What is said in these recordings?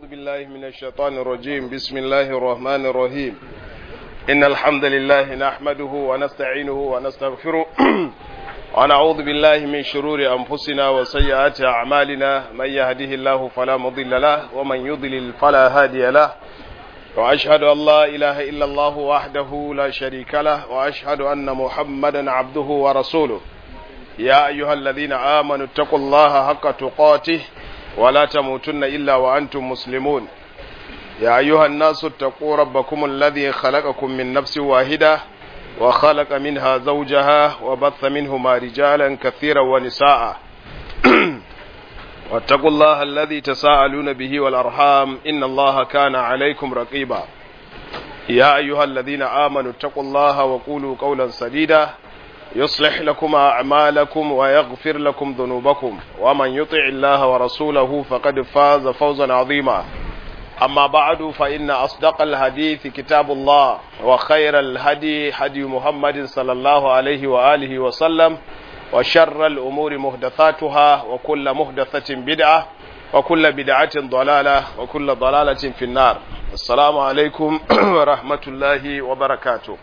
بالله من الشيطان الرجيم بسم الله الرحمن الرحيم إن الحمد لله نحمده ونستعينه ونستغفره ونعوذ بالله من شرور أنفسنا وسيئات أعمالنا من يهده الله فلا مضل له ومن يضلل فلا هادي له وأشهد أن لا إله إلا الله وحده لا شريك له وأشهد أن محمدا عبده ورسوله يا أيها الذين آمنوا اتقوا الله حق تقاته ولا تموتن إلا وأنتم مسلمون يا أيها الناس اتقوا ربكم الذي خلقكم من نفس واحدة وخلق منها زوجها وبث منهما رجالا كثيرا ونساء واتقوا الله الذي تساءلون به والأرحام إن الله كان عليكم رقيبا يا أيها الذين آمنوا اتقوا الله وقولوا قولا سديدا يصلح لكم أعمالكم ويغفر لكم ذنوبكم ومن يطع الله ورسوله فقد فاز فوزا عظيما أما بعد فإن أصدق الحديث كتاب الله وخير الهدي هدي محمد صلى الله عليه وآله وسلم وشر الأمور محدثاتها وكل محدثة بدعة وكل بدعة ضلالة وكل ضلالة في النار السلام عليكم ورحمة الله وبركاته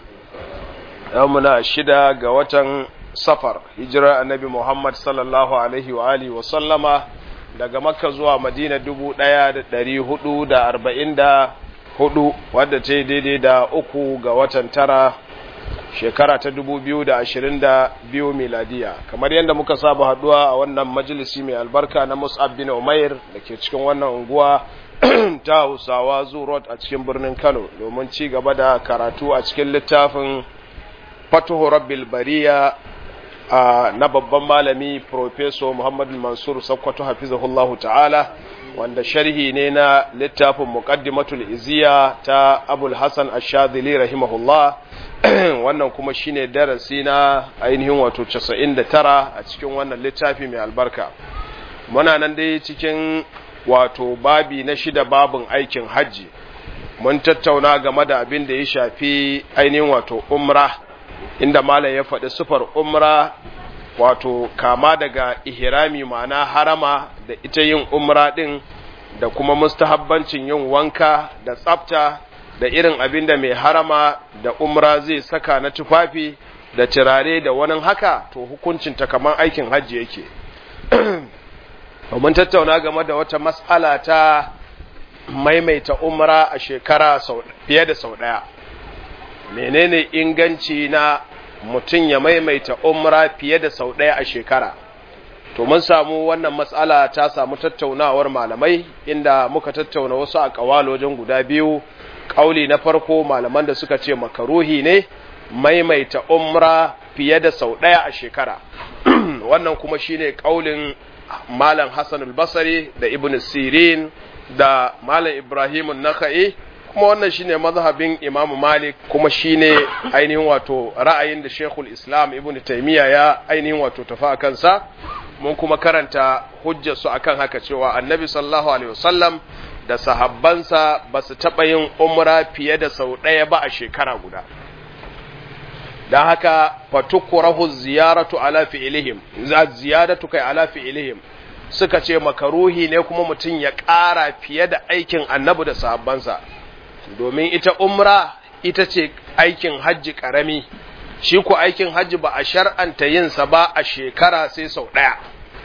يومنا شدا قوة سفر هجرة النبي محمد صلى الله عليه وآله وسلم daga makka zuwa madina dubu ɗaya da ɗari hudu da arba'in da hudu wadda ta yi daidai da uku ga watan tara shekara ta dubu biyu da ashirin da biyu miladiya kamar yadda muka saba haduwa a wannan majalisi mai albarka na mus'ab bin umair da ke cikin wannan unguwa ta hausawa road a cikin birnin kano domin ci gaba da karatu a cikin littafin fatuhu rabbil bariya na babban malami Profeso Muhammadu Mansur Sakkwato hafizahullahu ta'ala wanda sharhi ne na littafin muqaddimatul iziya ta Abul Hassan Ash-Shadhili rahimahullah wannan kuma shine darasi na ainihin wato 99 a cikin wannan littafi mai albarka muna nan dai cikin wato babi na shida babin aikin hajji mun tattauna game da abin da ya shafi ainihin wato umra inda malam ya faɗi sufar umra wato kama daga ihrami ma'ana harama da ita yin umra ɗin da kuma mustahabbancin yin wanka da tsafta da irin abin da mai harama da umra zai saka na tufafi da turare da wani haka to hukuncin ta kamar aikin hajji yake mun tattauna game da wata mas'ala ta maimaita umra a shekara fiye da sau ɗaya menene inganci na mutum ya maimaita umra fiye da sau ɗaya a shekara to mun samu wannan matsala ta samu tattaunawar malamai inda muka tattauna wasu a ƙawalojin guda biyu ƙauli na farko malaman da suka ce makaruhi ne maimaita umra fiye da sau ɗaya a shekara wannan kuma shine ƙaulin malam hassan al-basari da ibn sirin da malam ibrahim naka'i kuma wannan shine mazhabin Imam Malik kuma shine ainihin wato ra'ayin da Sheikhul Islam Ibn Taymiyyah ya ainihin wato tafi a kansa mun kuma karanta hujjar su akan haka cewa Annabi sallallahu alaihi wasallam da sahabbansa ba su taɓa yin umra fiye da sau ɗaya ba a shekara guda don haka fatukurahu ziyaratu ala fi'ilihim ziyadatu kai ala fi'ilihim suka ce makaruhi ne kuma mutum ya ƙara fiye da aikin annabi da sahabbansa domin ita umra ita ce aikin hajji ƙarami shi ku aikin hajji ba a shar'anta yinsa ba a shekara sai sau ɗaya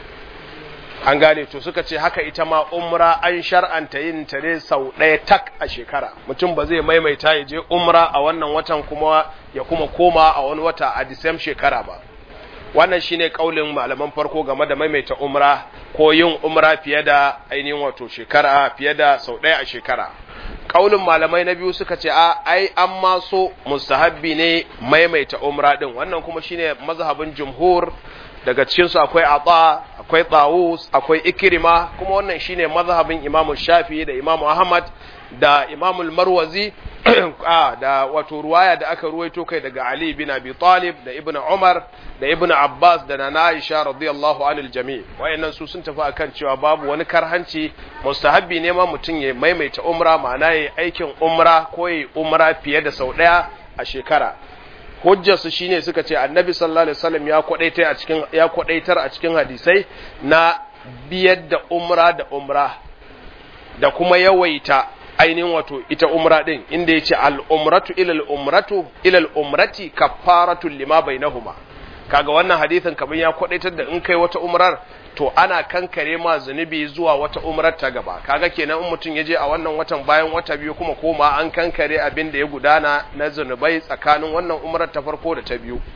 an gane to suka ce haka ita ma umra an shar'anta yin ta ne sau ɗaya tak a shekara mutum ba zai maimaita ya je umra a wannan watan kuma ya kuma koma a wani wata a disam shekara ba wannan shine kaulin malaman farko game da maimaita umra ko yin umra fiye da ainihin wato shekara fiye da sau ɗaya a shekara kaulin malamai na biyu suka ce a ai an ma so mustahabbi ne maimaita umra din wannan kuma shine mazhabin jumhur daga cikin su akwai ata akwai tawus akwai ikrima kuma wannan shine mazhabin imamu shafi da imamu ahmad da imamu marwazi da wato ruwaya da aka ruwaito kai daga ali bin abi talib da ibnu umar da ibnu abbas da nana aisha radiyallahu anil jami' wayannan su sun tafi akan cewa babu wani karhanci mustahabbi ne ma mutum ya maimaita umra ma'ana yayi aikin umra ko yayi umra fiye da sau daya a shekara hujjarsu shine suka ce annabi sallallahu alaihi wasallam ya kwadaitar a cikin ya kwadaitar a cikin hadisai na biyar da umra da umra da kuma yawaita ainihin wato ita umra din inda yace al-umratu ila al-umratu ila al-umrati kaffaratu lima bainahuma kaga wannan hadisin kamar ya kwadaitar da in kai wata umrar to ana kankare ma zunubi zuwa wata umrar ta gaba kaga kenan in mutum ya je a wannan watan bayan wata biyu kuma koma an kankare abin da ya gudana na zunubai tsakanin wannan umrar ta farko da ta biyu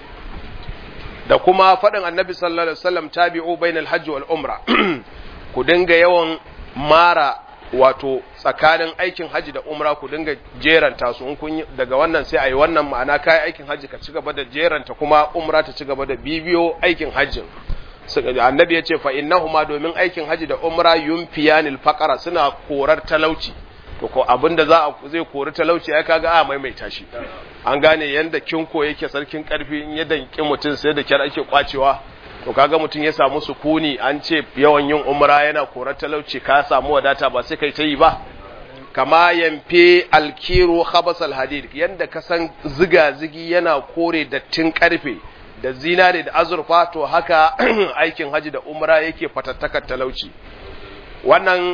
da kuma faɗin annabi sallallahu alaihi wasallam tabi'u bainal hajji wal umra ku dinga yawan mara wato tsakanin aikin haji da umra ku dinga jeranta su in kun daga wannan sai ayi wannan ma'ana kai aikin haji ka ci gaba da jeranta kuma umra ta ci gaba da bibiyo aikin hajjin annabi ya ce fa innahuma domin aikin haji da umra yunfiyanil faqara suna korar talauci to ko abinda za a zai kori talauci ai kaga a maimaita shi an gane yanda kinko yake sarkin karfi in ya danki mutum sai da kyar ake kwacewa to kaga mutum ya samu sukuni an ce yawan yin umra yana korar talauci ka samu wadata ba sai kai ta yi ba kama yamfe alkiru khabasal hadid yanda ka san ziga zigi yana kore dattin karfe da zinare da azurfa to haka aikin haji da umra yake fatattakar talauci wannan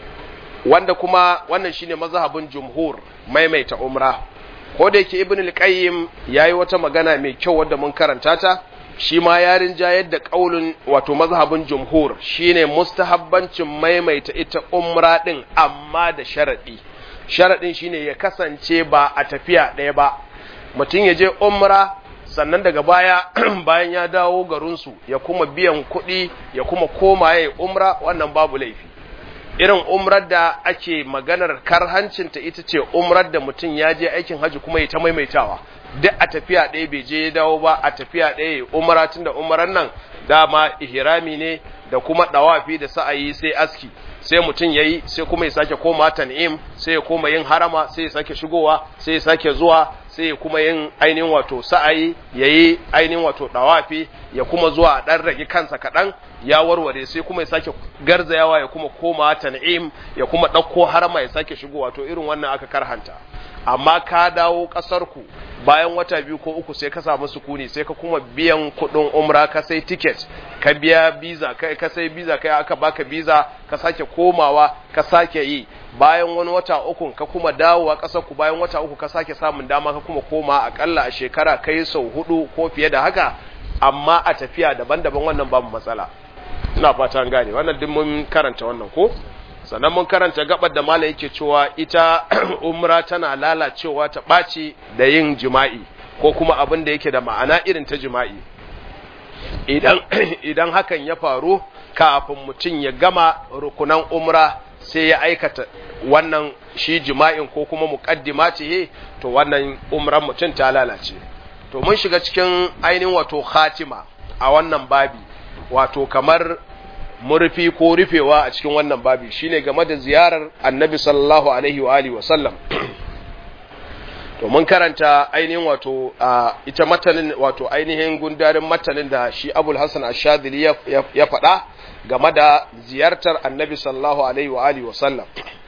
wanda kuma wannan shine mazhabin jumhur maimaita umra ko da yake ibn al-qayyim yayi wata magana mai kyau wadda mun karanta ta shi ma ya rinjayar da kaulin wato mazhabin jumhur shine mustahabbancin maimaita ita umra din amma da sharadi sharadin shine ya kasance ba a tafiya ɗaya ba mutum ya je umra sannan daga baya bayan ya dawo garinsu ya kuma biyan kuɗi ya kuma koma ya umra wannan babu laifi irin umrar da ake maganar karhancinta ita ce umrar da mutum ya je aikin hajji kuma ya ta maimaitawa duk a tafiya ɗaya bai je ya dawo ba a tafiya ɗaya ya umara tun da umaran nan dama ihrami ne da kuma ɗawafi da sa'ayi sai aski sai mutum ya yi sai kuma ya sake koma tan'im sai ya koma yin harama sai ya sake shigowa sai ya sake zuwa sai ya kuma yin ainihin wato sa'ayi ya yi ainihin wato ɗawafi ya kuma zuwa a ɗan rage kansa kaɗan ya warware sai kuma ya sake garzayawa ya kuma koma tan'im ya kuma ɗauko harama ya sake shigowa to irin wannan aka karhanta amma ka dawo ƙasarku bayan wata biyu ko uku sai ka samu sukuni sai ka kuma biyan kuɗin umra ka sai ticket ka biya biza kai ka sai biza kai aka baka biza ka sake komawa ka sake yi bayan wani wata uku ka kuma dawowa ƙasar ku bayan wata uku ka sake samun dama ka kuma koma akalla a shekara kai sau hudu ko fiye da haka amma a tafiya daban-daban wannan babu matsala ina fata an gane wannan duk mun karanta wannan ko sannan mun karanta gabar da mala yake cewa ita umra tana lalacewa ta ɓaci da yin jima'i ko kuma abin da yake da ma'ana irin ta jima'i idan idan hakan ya faru kafin mutum ya gama rukunan umra sai ya aikata wannan shi jima'in ko kuma muqaddima ce to wannan umran mutum ta lalace to mun shiga cikin ainihin wato khatima a wannan babi wato kamar murfi ko rufewa a cikin wannan babi shine game da ziyarar annabi sallallahu alaihi wa alihi wa sallam to mun karanta ainihin wato ita matanin wato ainihin gundarin matanin da shi abul hasan ash-shadili ya faɗa game da ziyartar annabi sallallahu alaihi wa alihi wa sallam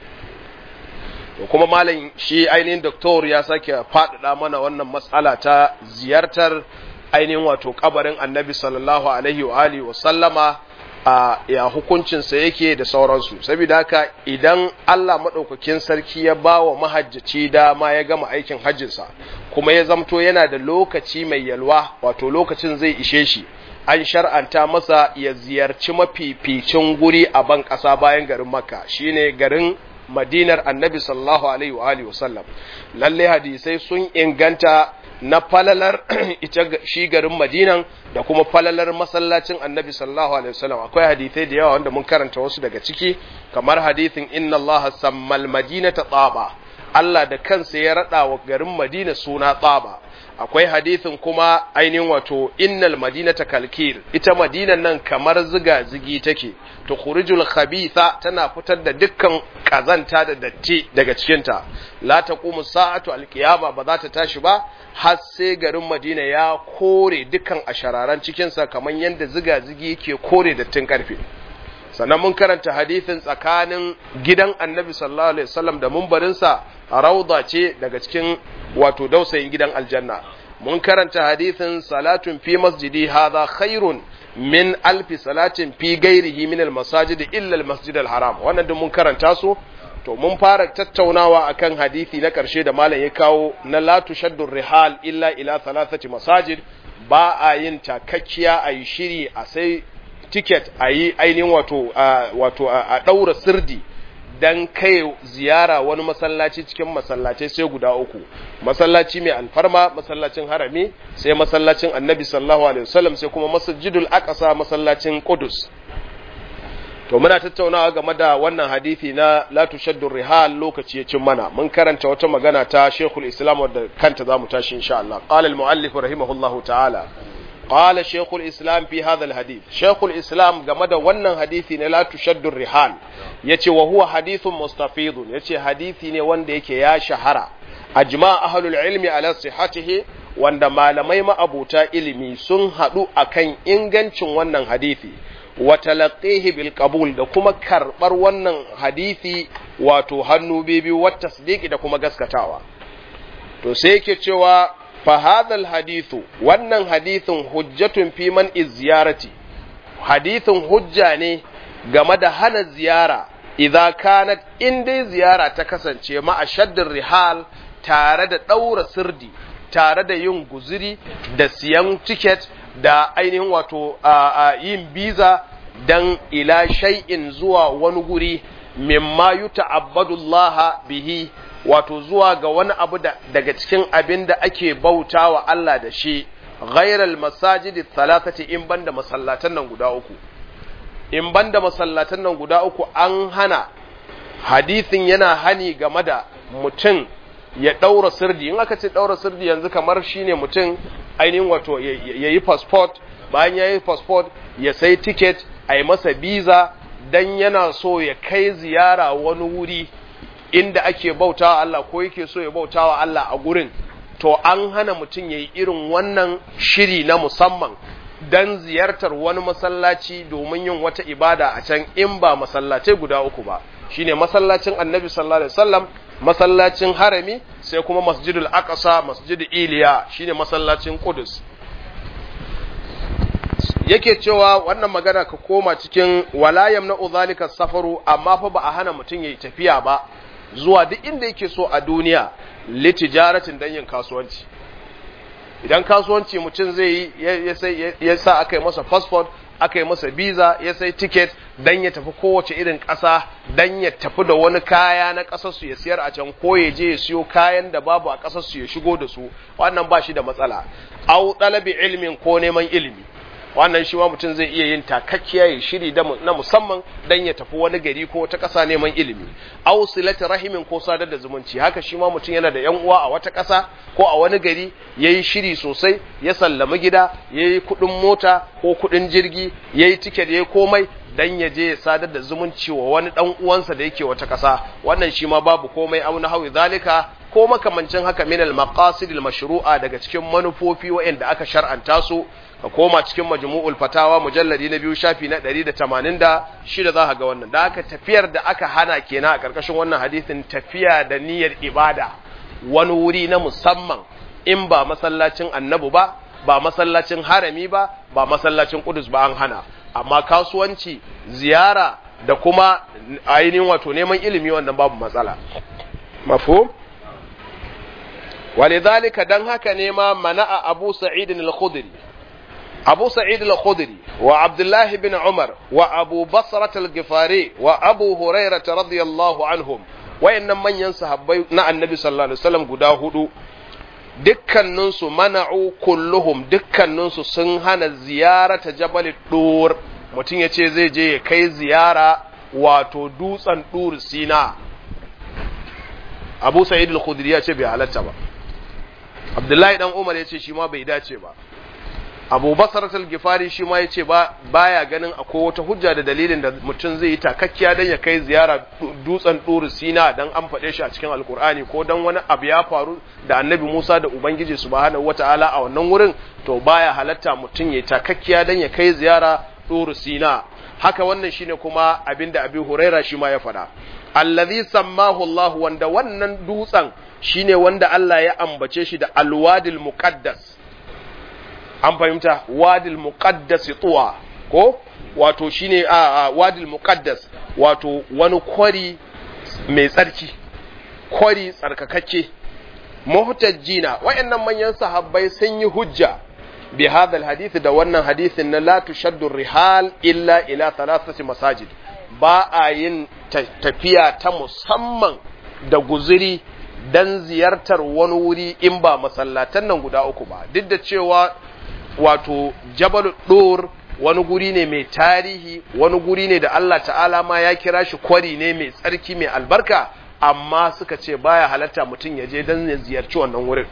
to kuma malam shi ainihin doktor ya sake faɗaɗa mana wannan matsala ta ziyartar ainihin wato kabarin annabi sallallahu alaihi wa alihi wa sallama a ya hukuncinsa yake da sauransu saboda haka idan Allah maɗaukakin sarki ya ba wa mahajjaci dama ya gama aikin hajjinsa kuma ya zamto yana da lokaci mai yalwa wato lokacin zai ishe shi an shar'anta masa ya ziyarci mafificin guri a ban ƙasa bayan garin makka shine garin madinar annabi sallallahu alaihi wa alihi wasallam lalle hadisai sun inganta na falalar ita shi garin madinan da kuma falalar masallacin annabi sallallahu alaihi wasallam akwai hadisai da yawa wanda mun karanta wasu daga ciki kamar hadisin inna allaha sammal madinata tsaba Allah da kansa ya rada wa garin madina suna tsaba akwai hadisin kuma ainihin wato innal madinata kalkir ita madinan nan kamar ziga zigi take to khurijul khabitha tana fitar da dukkan kazanta da datti daga cikinta la taqumu sa'atu alqiyama ba za ta tashi ba har sai garin madina ya kore dukkan ashararan cikinsa kamar yadda ziga zigi yake kore dattin karfe sannan mun karanta hadisin tsakanin gidan annabi sallallahu alaihi wasallam da mumbarinsa rauda ce daga cikin wato dausayin gidan aljanna mun karanta hadisin salatun fi masjidi hadha khairun min alfi salatin fi gairihi min almasajid illa almasjid alharam wannan duk mun karanta su to mun fara tattaunawa akan hadisi na karshe da malam ya kawo na la tushaddu rihal illa ila thalathati masajid ba a yin takakkiya a yi shiri a sai ticket a yi ainihin wato wato a daura sirdi dan kai ziyara wani masallaci cikin masallacai sai guda uku masallaci mai alfarma masallacin harami sai masallacin annabi sallallahu alaihi wasallam sai kuma masjidul aqsa masallacin qudus to muna tattaunawa game da wannan hadisi na la tushaddu rihal lokaci ya cin mana mun karanta wata magana ta Sheikhul Islam wadda kanta zamu tashi insha Allah qala al muallif rahimahullahu ta'ala qala Sheikhul Islam fi hadha al hadith Sheikhul Islam game da wannan hadisi na la tushaddu rihal yace wa huwa hadithun mustafidun yace hadisi ne wanda yake ya shahara ajma ahlul ilmi ala sihhatihi wanda malamai ma'abuta ilimi sun hadu akan ingancin wannan hadisi wa talaqihi bil qabul da kuma karbar wannan hadisi wato hannu biyu wa tasdiqi da kuma gaskatawa to sai yake cewa fa hadhal hadithu wannan hadithin hujjatun fi man ziyarati hadithin hujja ne game da hana ziyara idza kanat in dai ziyara ta kasance ma ashaddin rihal tare da daura sirdi tare da yin guziri da siyan tiket da ainihin wato a yin biza dan ila shay'in zuwa wani guri mimma yuta'abbadullah bihi wato zuwa ga wani abu da daga cikin abin da ake bautawa Allah da shi ghairal masajidi thalathati in banda masallatan nan guda uku in banda masallatan nan guda uku an hana hadisin yana hani game da mutum ya ɗaura sirdi in aka ce ɗaura sirdi yanzu kamar shine mutum ainihin wato ya yi passport bayan ya yi passport ya sai ticket a yi masa biza dan yana so ya kai ziyara wani wuri inda ake bautawa Allah ko yake so ya bautawa Allah a gurin to an hana mutum ya yi irin wannan shiri na musamman dan ziyartar wani masallaci domin yin wata ibada a can in ba masallacai guda uku ba shine masallacin annabi sallallahu alaihi wasallam masallacin harami sai kuma masjidul aqsa masjidul iliya shine masallacin qudus yake cewa wannan magana ka koma cikin walayam na uzalika safaru amma fa ba a hana mutum yayi tafiya ba zuwa duk inda yake so a duniya litijaratin dan yin kasuwanci idan kasuwanci mutum zai yi ya sa aka yi masa passport aka yi masa visa ya sai ticket dan ya tafi kowace irin ƙasa dan ya tafi da wani kaya na ƙasar su ya siyar a can ko ya je ya siyo kayan da babu a ƙasar su ya shigo da su wannan ba shi da matsala au ɗalabi ilmin ko neman ilimi wannan shi ma mutum zai iya yin takakkiya ya shiri na musamman dan ya tafi wani gari ko wata ƙasa neman ilimi aw silati rahimin ko sadar da zumunci haka shi ma mutum yana da yan uwa a wata ƙasa ko a wani gari yayi shiri sosai ya sallami gida yayi kuɗin mota ko kuɗin jirgi yayi tiket yayi komai dan ya je ya sadar da zumunci wa wani dan uwansa da yake wata ƙasa wannan shi ma babu komai au na hawi zalika ko makamancin haka min al maqasid al mashru'a daga cikin manufofi waɗanda aka shar'anta su ka koma cikin majmu'ul fatawa mujalladi na biyu shafi na 186 za ka ga wannan da aka tafiyar da aka hana kenan a karkashin wannan hadisin tafiya da niyyar ibada wani wuri na musamman in ba masallacin annabi ba ba masallacin harami ba ba masallacin kudus ba an hana amma kasuwanci ziyara da kuma ainihin wato neman ilimi wannan babu matsala mafhum ولذلك دان haka ne ma mana'a Abu Sa'id al-Khudri Abu Sa'id al-Khudri wa Abdullah ibn Umar wa Abu Basra al-Ghifari wa Abu Hurairah radiyallahu anhum wayannan manyan sahabbai na Annabi sallallahu alaihi wasallam guda hudu dukkaninsu mana'u kulluhum dukkaninsu sun hana ziyarata Jabal Dur mutum ya ce zai je ya kai ziyara wato dutsen Dur Sina Abu Sa'id al-Khudri ya ce bai halatta ba Abdullahi dan Umar ya ce shi ma bai dace ba Abu Basar al-Gifari shi ma ya ce ba baya ganin akwai wata hujja da dalilin da mutum zai yi takakkiya dan ya kai ziyara dutsen Dur Sina dan an faɗe shi a cikin Alkur'ani ko dan wani abu ya faru da Annabi Musa da Ubangiji subhanahu wata'ala a wannan wurin to baya halatta mutum ya takakkiya dan ya kai ziyara Dur Sina haka wannan shine kuma abinda Abi Huraira shi ma ya faɗa allazi sammahu Allah wanda wannan dutsen shine wanda Allah ya ambace shi da alwadil muqaddas an fahimta wadil muqaddas tuwa ko wato shine a wadil muqaddas wato wani kwari mai tsarki kwari tsarkakakke muhtajjina wayannan manyan sahabbai sun yi hujja bi hadha hadith da wannan hadithin na la tushaddu rihal illa ila thalathati masajid ba a yin tafiya ta musamman da guzuri dan ziyartar wani wuri in ba masallatan nan guda uku ba duk da cewa wato jabal dur wani guri ne mai tarihi wani guri ne da Allah ta'ala ma ya kira shi kwari ne mai tsarki mai albarka amma suka ce baya halatta mutum ya je dan ya ziyarci wannan wurin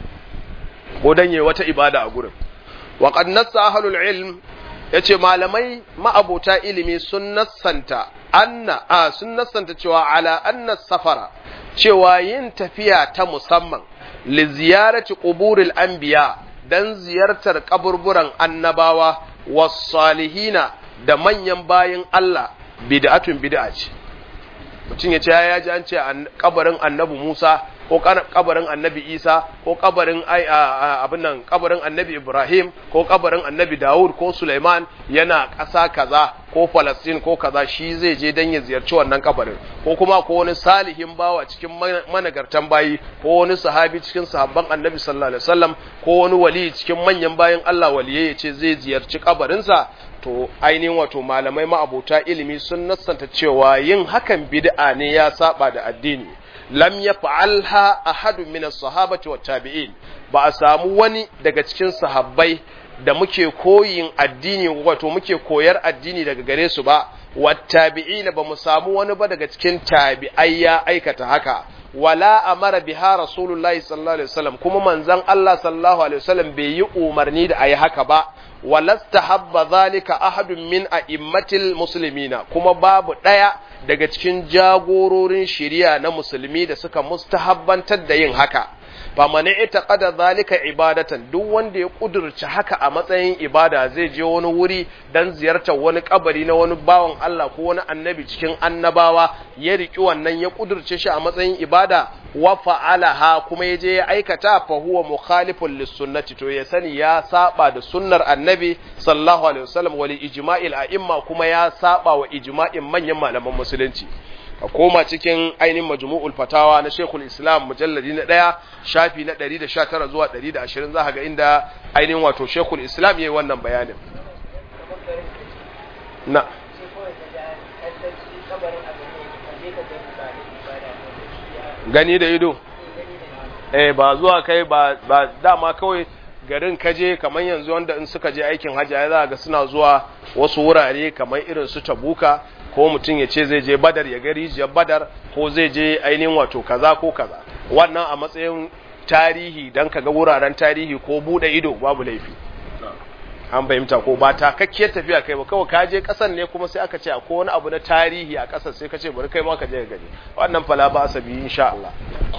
ko dan yayi wata ibada a gurin wa qad nassa ahlul ilm yace malamai ma'abota ilimi sun nassanta anna a sun nassanta cewa ala anna safara cewa yin tafiya ta musamman li ziyarati quburil anbiya dan ziyartar kaburburan annabawa was salihina da manyan bayin Allah bid'atun bid'a ce mutum ya ce ya ji an ce kabarin annabi Musa ko kabarin annabi Isa ko kabarin abin nan kabarin annabi Ibrahim ko kabarin annabi Dawud ko Sulaiman yana ƙasa kaza ko Palestine ko kaza shi zai je dan ya ziyarci wannan kabarin ko kuma ko wani salihin bawa cikin managartan bayi ko wani sahabi cikin sahabban annabi sallallahu alaihi wasallam ko wani wali cikin manyan bayan Allah waliyai ya ce zai ziyarci kabarinsa to ainihin wato malamai ma'abota ilimi sun nassanta cewa yin hakan bid'a ne ya saba da addini lam yaf'alha ahadun min as-sahabati wat tabi'in ba a samu wani daga cikin sahabbai da muke koyin addini wato muke koyar addini daga gare su ba wat tabi'in ba mu samu wani ba daga cikin tabi'ai ya aikata haka wala amara biha rasulullahi sallallahu alaihi wasallam kuma manzon Allah sallallahu alaihi wasallam bai yi umarni da ayi haka ba walastahabba zalika ahadun min a'immatil muslimina kuma babu daya daga cikin jagororin shari'a na musulmi da suka mustahabbantar da yin haka faman i'taqada zalika ibadatan duk wanda ya kudurci haka a matsayin ibada zai je wani wuri dan ziyartar wani kabari na wani bawan Allah ko wani annabi cikin annabawa ya riki wannan ya kudurce shi a matsayin ibada wa fa'alaha kuma ya je ya aikata fa huwa mukhalifun lis-sunnati to ya sani ya saba da sunnar annabi sallallahu alaihi wasallam wal ijma'il a'imma kuma ya saba wa ijma'in manyan malaman musulunci a koma cikin ainihin majmu'ul fatawa na Sheikhul Islam mujalladi na ɗaya shafi na 119 zuwa 120 za ga inda ainihin wato Sheikhul Islam yayi wannan bayanin na gani da ido eh ba zuwa kai ba ba dama kawai garin kaje kamar yanzu wanda in suka je aikin hajji ya za ga suna zuwa wasu wurare kamar irin su Tabuka ko mutum ya ce zai je badar ya gari rijiyar badar ko zai je ainihin wato kaza ko kaza wannan a matsayin tarihi don ka ga wuraren tarihi ko bude ido babu laifi an fahimta ko ba ta kakkiyar tafiya kai ba kawai ka je kasan ne kuma sai aka ce akwai wani abu na tarihi a kasar sai ka ce bari kai ma ka je ka gani wannan fala ba sabi insha Allah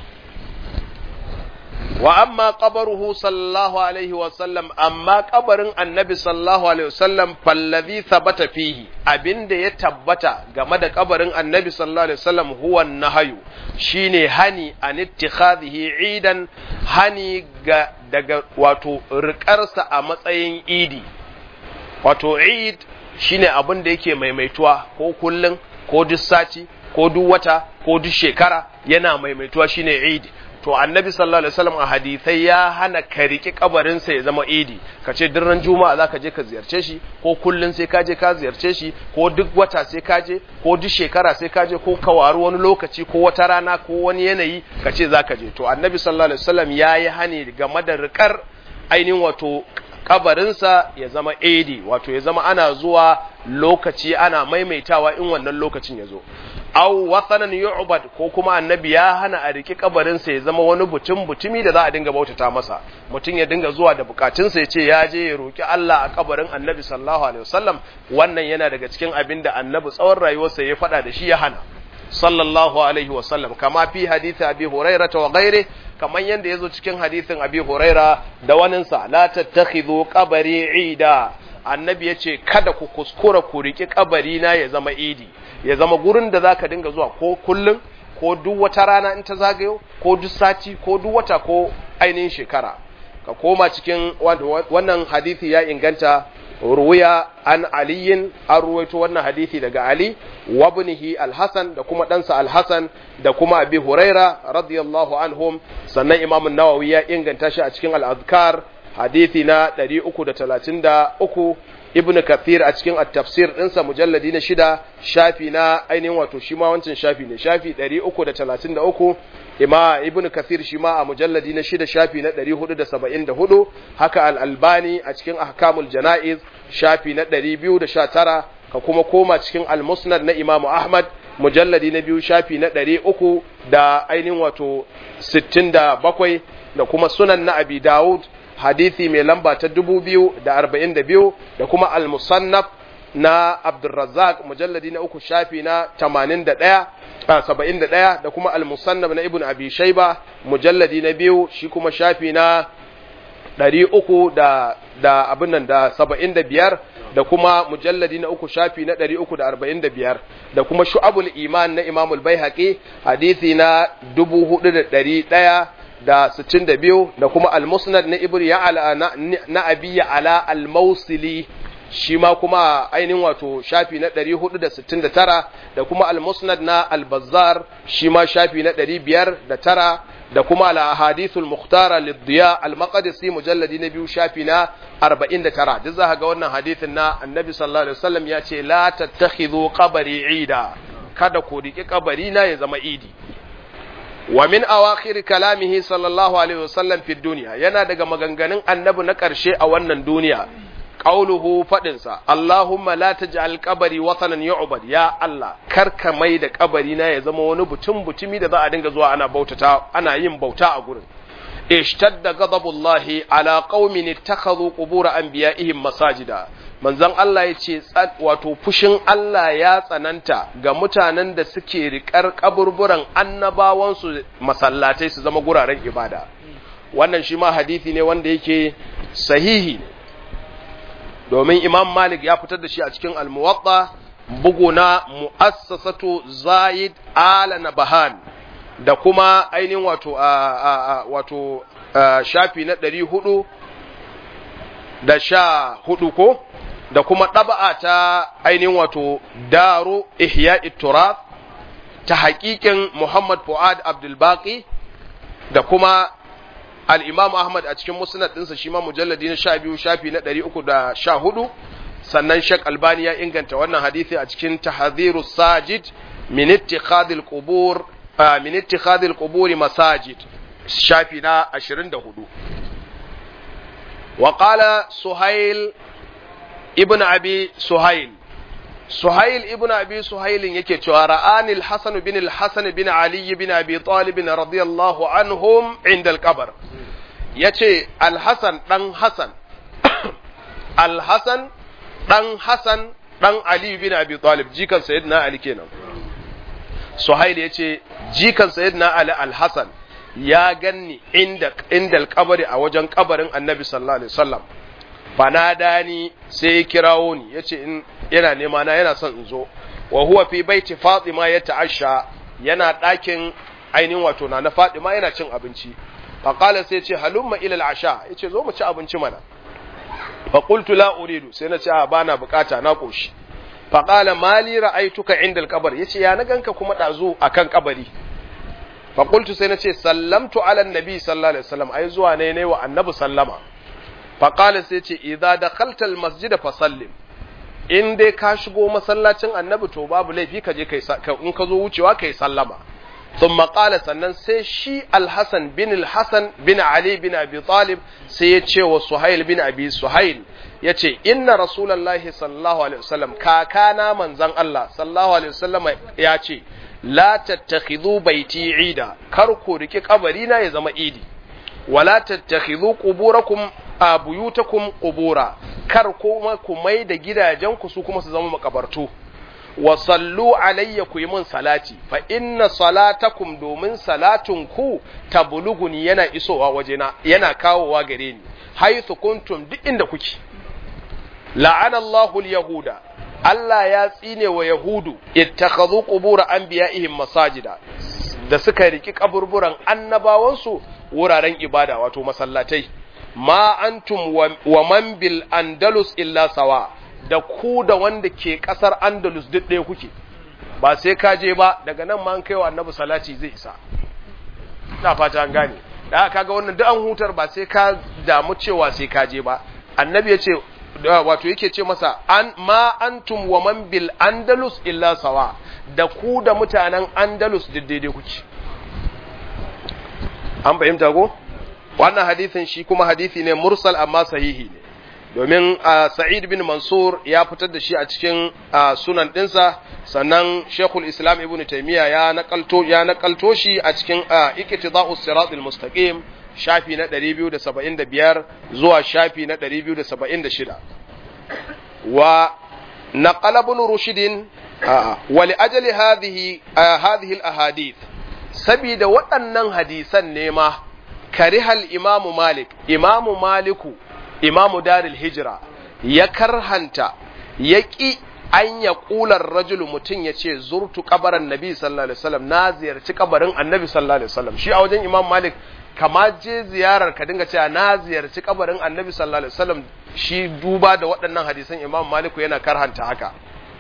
wa amma qabaruhu sallallahu alaihi wa sallam amma qabarin annabi sallallahu alaihi wa sallam fallazi thabata fihi abinda ya tabbata game da qabarin annabi sallallahu alaihi wa sallam huwa nahyu shine hani an ittikhadhihi idan hani ga daga wato rikarsa a matsayin idi wato eid shine abin da yake maimaituwa ko kullun ko duk sati ko duk wata ko duk shekara yana maimaituwa shine eid to annabi sallallahu alaihi wasallam a hadisai ya hana ka riki kabarin sa ya zama idi ka ce duk ran juma'a zaka je ka ziyarce shi ko kullun sai ka je ka ziyarce shi ko duk wata sai ka je ko duk shekara sai ka je ko ka waru wani lokaci ko wata rana ko wani yanayi ka ce zaka je to annabi sallallahu alaihi wasallam yayi hani game da rikar ainihin wato kabarinsa ya zama idi wato ya zama ana zuwa lokaci ana maimaitawa in wannan lokacin ya zo aw wathanan yu'bad ko kuma annabi ya hana a riki kabarinsa ya zama wani butun butumi da za a dinga bautata masa mutum ya dinga zuwa da bukatunsa ya ce ya je ya roki Allah a kabarin annabi sallallahu alaihi wasallam wannan yana daga cikin abin da annabi tsawon rayuwarsa ya faɗa da shi ya hana sallallahu alaihi wasallam kama fi hadisi abi huraira wa ghairi kaman yanda yazo cikin hadisin abi huraira da waninsa la tattakhidhu qabri ida annabi yace kada ku kuskura ku riki kabari na ya zama idi ya zama gurin da zaka dinga zuwa ko kullun ko duk wata rana in ta zagayo ko duk sati ko duk wata ko ainihin shekara ka koma cikin wannan hadisi ya inganta ruwiya an aliyin an ruwaito wannan hadisi daga ali wa ibnihi al-hasan da kuma ɗansa al-hasan da kuma abi huraira radiyallahu anhum sannan imam an-nawawi ya inganta shi a cikin al-azkar hadisi na 333 ibn kathir a cikin at-tafsir ɗinsa mujalladi na shida shafi na ainihin wato shi ma wancan shafi ne shafi 333 ima ibn kathir shi ma a mujalladi na shida shafi na 474 haka al-albani a cikin ahkamul jana'iz shafi na 219 ka kuma koma cikin al-musnad na imamu ahmad mujalladi na biyu shafi na 300 da ainihin wato 67 da kuma sunan na abi dawud hadithi mai lamba ta 2042 da kuma al-musannaf na abdurrazzaq mujalladi na uku shafi na 81 saba'in da ɗaya da kuma al-musannab na ibn abi shaiba mujalladi na biyu shi kuma shafi na ɗari uku da da abin nan da saba'in da biyar da kuma mujalladi na uku shafi na ɗari uku da arba'in da biyar da kuma shu'abul iman na imamul baihaqi hadisi na dubu hudu da ɗari ɗaya da sittin da biyu da kuma al-musnad na ibn ya'ala na abi ya'ala al-mausili shi ma kuma ainihin wato shafi na 469 da kuma al-musnad na al-bazzar shi ma shafi na 509 da kuma al-ahadithul mukhtara lid-diya al-maqdisi mujalladi na biyu shafi na 49 duk za ga wannan hadithin na annabi sallallahu alaihi wasallam ya ce la tattakhidhu qabri ida kada ku riki kabari na ya zama idi wa min awakhir kalamihi sallallahu alaihi wasallam fi dunya yana daga maganganun annabi na karshe a wannan duniya qauluhu fadinsa Allahumma la taj'al qabri watanan yu'bad ya Allah karka mai da kabari na ya zama wani butun butumi da za a dinga zuwa ana bautata ana yin bauta a gurin ishtadda ghadabullahi ala qaumin ittakhadhu qubur anbiya'ihim masajida manzon Allah ya ce wato fushin Allah ya tsananta ga mutanen da suke riƙar kaburburan annabawansu masallatai su zama guraren ibada wannan shi ma hadisi ne wanda yake sahihi domin imam malik ya fitar da shi a cikin almuwatta bugu na mu'assasatu zayid ala nabahan da kuma ainihin wato a wato shafi na ɗari hudu da sha hudu ko da kuma ɗaba'a ta ainihin wato daru ihya turab ta haƙiƙin muhammad fu'ad abdulbaki da kuma al'imam Ahmad a cikin musnad ɗinsa shi ma mujalladi na sha biyu shafi na ɗari uku da sha hudu sannan Sheikh Albani ya inganta wannan hadithi a cikin tahadhiru sajid min ittikhadil qubur min ittikhadil quburi masajid shafi na 24 wa qala Suhail ibn Abi Suhail Suhail ibn Abi Suhail yake cewa ra'ani al-Hasan bin al-Hasan bin Ali bin Abi Talib radiyallahu anhum inda al-qabr yace al-Hasan dan Hasan al-Hasan dan Hasan dan Ali bin Abi Talib jikan sayyidina Ali kenan Suhail yace jikan sayyidina Ali al-Hasan ya ganni inda inda al-qabri a wajen kabarin Annabi sallallahu alaihi wasallam fanadani sai ya kirawo ni yace in yana nema na yana son in zo wa huwa fi baiti Fatima ya ta'asha yana ɗakin ainihin wato na na Fatima yana cin abinci fa qala sai ce halumma ila al-asha yace zo mu ci abinci mana fa qultu la uridu sai na ce a bana bukata na koshi fa qala mali ra'aituka inda al-qabr yace ya na ganka kuma dazu akan kabari fa qultu sai na ce sallamtu ala an-nabi sallallahu alaihi wasallam ai zuwa ne ne wa annabi sallama faƙala sai ce idza dakhalta almasjida fasallim in dai ka shigo masallacin annabi to babu laifi ka je kai in ka zo wucewa kai sallama thumma qala sannan sai shi alhasan bin alhasan bin ali bin abi talib sai ya ce wa suhail bin abi suhail yace inna rasulullahi sallallahu alaihi wasallam kakana manzon Allah sallallahu alaihi wasallam ya ce la tattakhidhu baiti ida kar ku riki kabari na ya zama idi wala tattakhidhu quburakum a buyutakum qubura kar kuma ku mai da gidajen ku su kuma su zama makabartu wa sallu alayya ku yi min salati fa inna salatakum domin salatun ku tablughuni yana isowa wajena yana kawowa gare ni haythu kuntum duk inda kuke la'ana Allahu al-yahuda Allah ya tsine wa yahudu ittakhadhu qubur anbiya'ihim masajida da suka riki kaburburan annabawansu wuraren ibada wato masallatai ma antum wa man bil andalus illa sawa da ku da wanda ke kasar andalus duk ɗaya kuke ba sai ka je ba daga nan ma an kai wa annabi salati zai isa ina fata an gane da kaga wannan duk an hutar ba sai ka damu cewa sai ka je ba annabi ya ce wato yake ce masa an ma antum wa man bil andalus illa sawa da ku da mutanen andalus duk daidai kuke an fahimta ko wannan hadisin shi kuma hadisi ne mursal amma sahihi ne domin sa'id bin mansur ya fitar da shi a cikin sunan ɗinsa sannan shekul islam ibn taimiyya ya nakalto ya nakalto shi a cikin iqtida'us siratul mustaqim shafi na 275 zuwa shafi na 276 wa naqala ibn rushd wa li ajli hadhihi hadhihi al ahadith sabida waɗannan hadisan ne ma karihal imamu malik imamu maliku imamu daril hijira ya karhanta ya ƙi an ya ƙular rajulu mutum ya ce zurtu kabarin nabi sallallahu alaihi wasallam na ziyarci kabarin annabi sallallahu alaihi wasallam shi a wajen imam malik kama je ziyarar ka dinga cewa na ziyarci kabarin annabi sallallahu alaihi wasallam shi duba da waɗannan hadisan imam maliku yana karhanta haka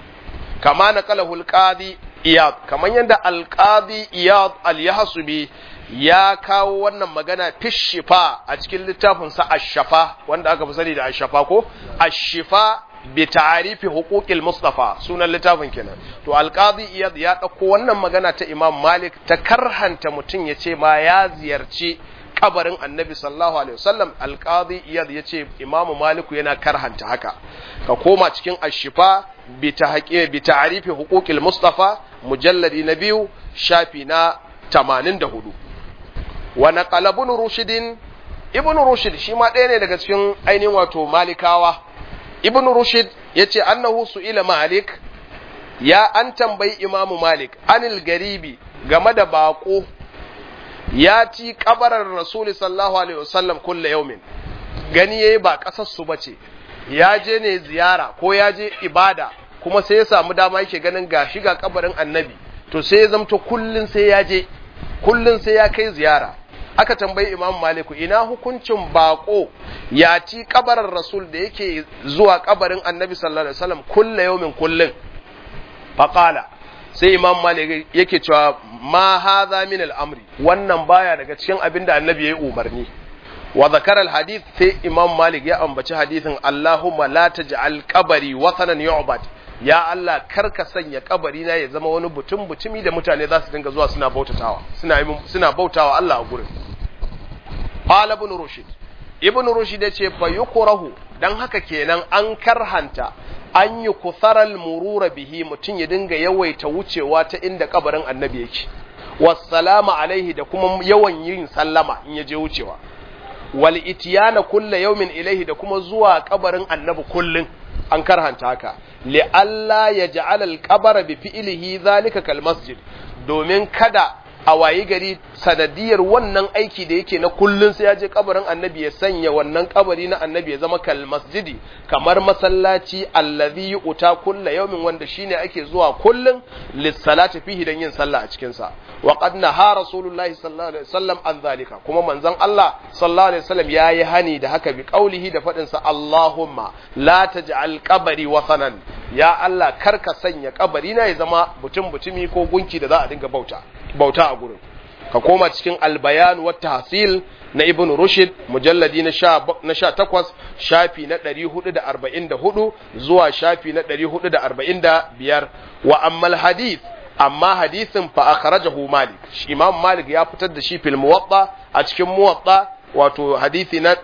kama na kalahul qadi iyad kaman yadda alqadi iyad al-yahsubi ya kawo wannan magana fishifa a cikin littafinsa ashafa wanda aka fi sani da ashafa ko ashifa bi ta'arifi huquqil mustafa sunan littafin kenan to alqadi iyad ya dauko wannan magana ta imam malik ta karhanta mutum ya ce ma ya ziyarci kabarin annabi sallallahu alaihi wasallam alqadi iyad ya ce imam malik yana karhanta haka ka koma cikin ashifa bi tahqiq bi ta'arifi huquqil mustafa mujalladi na biyu shafi na 84 wa naqala ibn rushd ibn rushd shi ma ɗaya ne daga cikin ainihin wato malikawa ibn rushd yace annahu su'ila malik ya an tambayi imamu malik anil garibi game da bako ya ci kabarar rasul sallallahu alaihi wasallam kulle yaumin gani yayi ba kasar su bace ya je ne ziyara ko ya je ibada kuma sai ya samu dama yake ganin gashi ga kabarin annabi to sai ya zamto kullun sai ya je kullun sai ya kai ziyara aka tambayi imam maliku ina hukuncin bako ya ci kabarin rasul da yake zuwa kabarin annabi sallallahu alaihi wasallam kulle yaumin kullun faqala sai imam malik yake cewa ma hadha min al-amri wannan baya daga cikin abin da annabi yayi umarni wa zakara al-hadith sai imam malik ya ambaci hadithin allahumma la taj'al qabri wathanan yu'bad ya Allah karka sanya kabari na ya zama wani butun butumi da mutane za su dinga zuwa suna bautatawa suna suna bautawa Allah a gurin qala ibn rushd ibn rushd yace fa yukrahu dan haka kenan an karhanta an yi kusaral murura bihi mutum ya dinga yawaita wucewa ta inda kabarin annabi yake wassalamu alaihi da kuma yawan yin sallama in ya je wucewa wal itiyana kulla yawmin ilaihi da kuma zuwa kabarin annabi kullun an karhanta haka li alla yaj'al al qabara bi fi'lihi zalika kal masjid domin kada a wayi gari sanadiyar wannan aiki da yake na kullun sai ya je kabarin annabi ya sanya wannan kabari na annabi ya zama kal masjidi kamar masallaci allazi uta kulla yawmin wanda shine ake zuwa kullun lissalati fihi dan yin sallah a cikin sa wa qad naha rasulullahi sallallahu alaihi wasallam an zalika kuma manzon Allah sallallahu alaihi wasallam yayi hani da haka bi qaulihi da fadin sa Allahumma la taj'al qabri wathanan ya Allah karka sanya kabari na ya zama butun butumi ko gunki da za a dinga bauta bauta a gurin ka koma cikin albayan wa tahsil na ibn rushd mujalladi na sha takwas shafi na ɗari hudu da arba'in da hudu zuwa shafi na ɗari hudu da arba'in da biyar wa ammal hadith amma hadisin fa akhrajahu malik imam malik ya fitar da shi fil muwatta a cikin muwatta wato hadisi na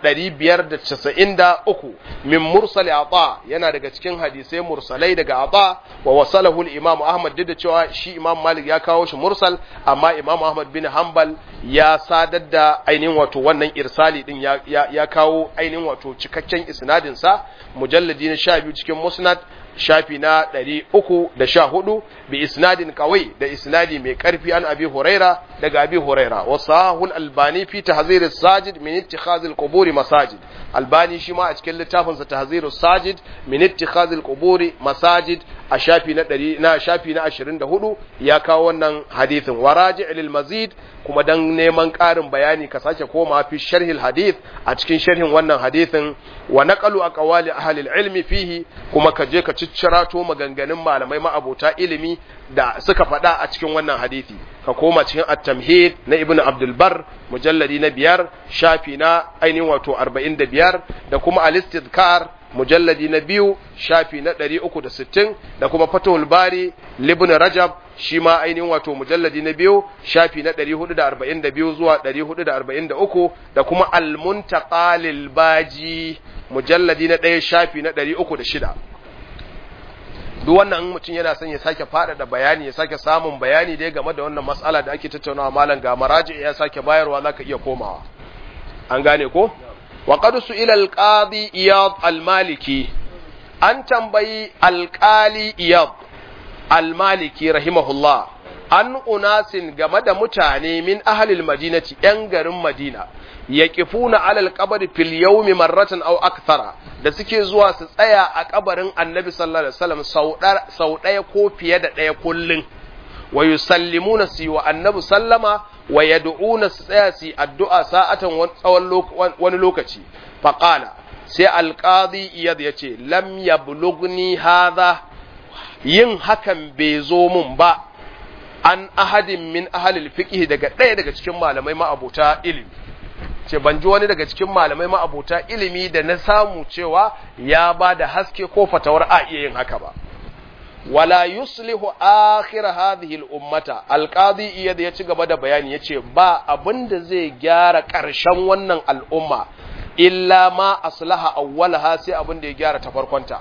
593 min mursali ata yana daga cikin hadisai mursalai daga ata wa wasalahu al-imam ahmad duk da cewa shi imam malik ya kawo shi mursal amma imam ahmad bin hanbal ya sadar da ainihin wato wannan irsali din ya, ya, ya kawo ainihin wato cikakken isnadin sa mujalladi na 12 cikin musnad shafi na ɗari uku da sha hudu bi isnadin kawai da isnadi mai ƙarfi an abi huraira daga abi huraira wa sahul albani fi tahzir sajid min ittikhaz al masajid albani shi ma a cikin littafin sa tahzir sajid min ittikhaz al masajid a shafi na ɗari na shafi na ashirin da hudu ya kawo wannan hadithin waraji lil mazid kuma dan neman ƙarin bayani ka sake koma fi sharhil hadith a cikin sharhin wannan hadithin wa naqalu aqwali ahli ilmi fihi kuma ka je ka ciccirato maganganun malamai ma'abota ilimi da suka faɗa a cikin wannan hadithi ka koma cikin at-tamhid na ibnu abdul bar mujalladi na biyar shafi na ainihin wato arba'in da biyar da kuma al-istidkar mujalladi na biyu shafi na ɗari uku da sittin da kuma fatahul bari libin rajab shi ma ainihin wato mujalladi na biyu shafi na ɗari hudu da arba'in da biyu zuwa ɗari hudu da arba'in da uku da kuma almuntaka baji mujalladi na ɗaya shafi na ɗari uku da shida duk wannan mutum yana son ya sake faɗaɗa bayani ya sake samun bayani dai game da wannan matsala da ake tattaunawa malam ga maraji ya sake bayarwa zaka iya komawa an gane ko وقد سئل القاضي إياض المالكي أن تنبي القالي إياض المالكي رحمه الله an unasin game da mutane min ahalil madinati ‘yan garin Madina, ya kifuna alal kabari fil yaumi marratan au akthara da suke zuwa su tsaya a kabarin annabi sallallahu alaihi wasallam sau ɗaya ko fiye da ɗaya kullum, wa yusallimuna su wa annabi sallama wa yad'una su tsaya su addu'a sa'atan tsawon wani lokaci faqala sai alqadi iyad yace lam yablughni hadha yin hakan bai zo mun ba an ahadin min ahlil fiqh daga ɗaya daga cikin malamai ma'abuta ilimi ce ban ji wani daga cikin malamai ma'abuta ilimi da na samu cewa ya ba da haske ko fatawar a iya yin haka ba wala yuslihu akhir hadhihi al-ummata al-qadi iyad ya ci gaba da bayani yace ba abinda zai gyara ƙarshen wannan al'umma illa ma aslaha awwalaha sai abinda ya gyara ta farkonta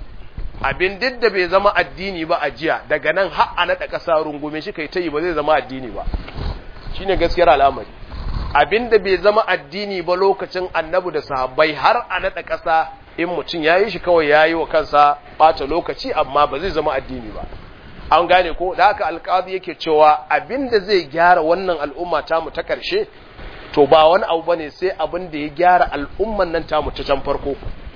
abin duk da bai zama addini ba a jiya daga nan har a naɗa ƙasa rungume shi kai ta yi ba zai zama addini ba shine gaskiyar al'amari abin da bai zama addini ba lokacin annabi da sahabbai har a naɗa ƙasa in mutum ya yi shi kawai ya yi wa kansa ɓata lokaci amma ba zai zama addini ba an gane ko da haka alƙadi yake cewa abin da zai gyara wannan al'umma tamu ta ƙarshe to ba wani abu bane sai abin da ya gyara al'umman nan tamu ta can farko